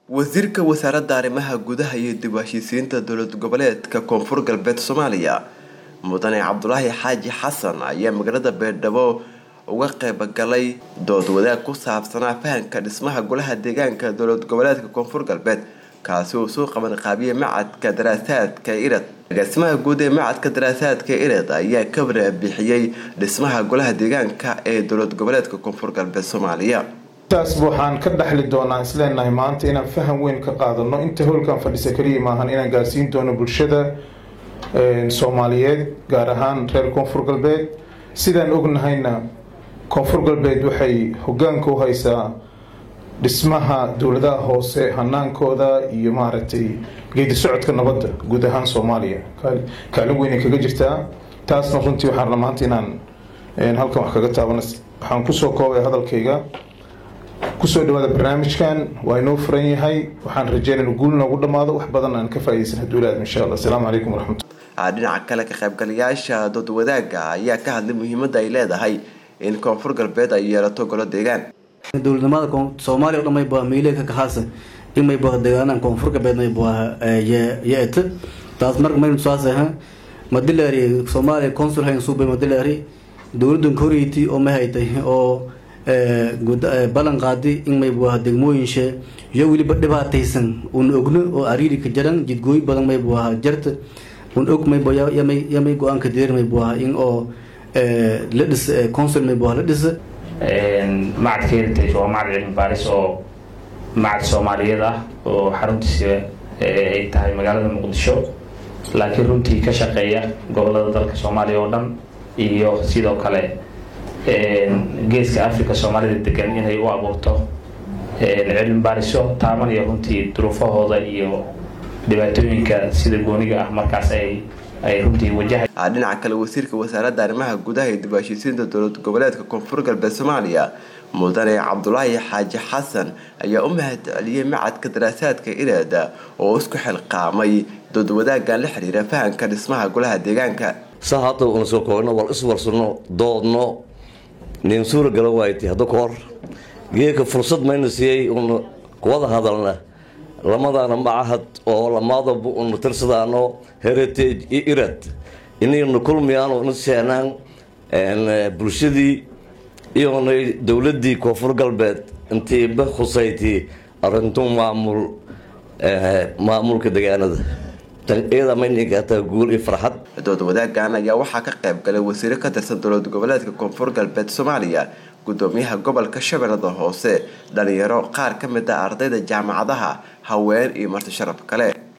wasiirka wasaaradda arrimaha gudaha iyo dib u heshiisiinta dowlad goboleedka koonfur galbeed soomaaliya mudane cabdulaahi xaaji xasan ayaa magaalada beerdhabo uga qeybgalay dood wadaag ku saabsanaa fahanka dhismaha golaha deegaanka dowlad goboleedka koonfur galbeed kaasi uu soo qaban qaabiyey macadka daraasaadka irad agaasimaha guud ee macadka daraasaadka irad ayaa ka warbixiyey dhismaha golaha deegaanka ee dowlad goboleedka koonfur galbeed soomaaliya taas waxaan ka dhaxli doonaa isleenahay maanta inaan faham weyn ka qaadano inta howlkan fadhisa kaliya maahan inaan gaarsiin doono bulshada soomaaliyeed gaar ahaan reer koonfur galbeed sidaan ognahayna koonfur galbeed waxay hogaanka u haysaa dhismaha dowladaha hoose hanaankooda iyo maaragtay geedi socodka nabadda guud ahaan soomaaliya kaalin weynay kaga jirtaa taasna runtii waxaan rabaa maanta inaan halkan wax kaga taabana waxaan kusoo koobay hadalkayga kusoo dhawaada barnaamijkan waa inoo furan yahay waxaan rajeynayna guul noogu dhammaado wax badan aan ka faaidaysan haduulaad insha alla asalaamu calaykum waraxmatullah dhinaca kale ka qaybgalayaasha dood wadaagga ayaa ka hadlay muhiimadda ay leedahay in koonfur galbeed ay yeelato golo deegaan dowladnimada soomaaliya o dhan mayba miile ka kahaasa in mayba deegaanaha koonfur galbeed mayba yeeta taas marka maynu tusaasah madilaari soomaaliya consul hayn suubay madilaari dowladdan koreyti oo ma haytay oo ballan qaadi in mayba degmooyinshe iyo weliba dhibaataysan un ogno oo ariiri ka jaran jidgooy badan mayba jarta un og mayba yamay go-aanka direer mayba in oo la dhis consul mayba la dhisa macadka heritage waa macad cilmi baaris oo macad soomaaliyeed ah oo xaruntiisa ay tahay magaalada muqdisho laakiin runtii ka shaqeeya gobolada dalka soomaaliya oo dhan iyo sidoo kale geeska africa soomaalida degan inay u abuurto cilmi baariso taabanaya runtii duruufahooda iyo dhibaatooyinka sida gooniga ah markaas ay ay runtii wajahay dhinaca kale wasiirka wasaaradda arrimaha gudaha iyo dib u heshiisiinta dowlad goboleedka koonfur galbeed soomaaliya mudane cabdulaahi xaaji xasan ayaa u mahad celiyey macadka daraasaadka iraada oo isku xilqaamay dood wadaaggan la xiriira fahanka dhismaha golaha deegaanka saa hadda una soo koobno wal iswarsanno doodno nin suura gala waaytay hadda ka hor geeka fursad mayna siiyey una wada hadalna lamadaana macahad oo lamaadaba una tirsadaano heritage iyo irad inayna kulmayaan na seenaan bulshadii iyona dowladii koonfur galbeed intiiba khusaytay arintu maamul maamulka deegaanada iyada maynigataa guul iyo farxad dood wadaaggan ayaa waxaa ka qayb galay wasiiro ka tirsan dowlad goboleedka koonfur galbeed soomaaliya gudoomiyaha gobolka shabeellada hoose dhalinyaro qaar ka mid ah ardayda jaamacadaha haween iyo marti sharaf kale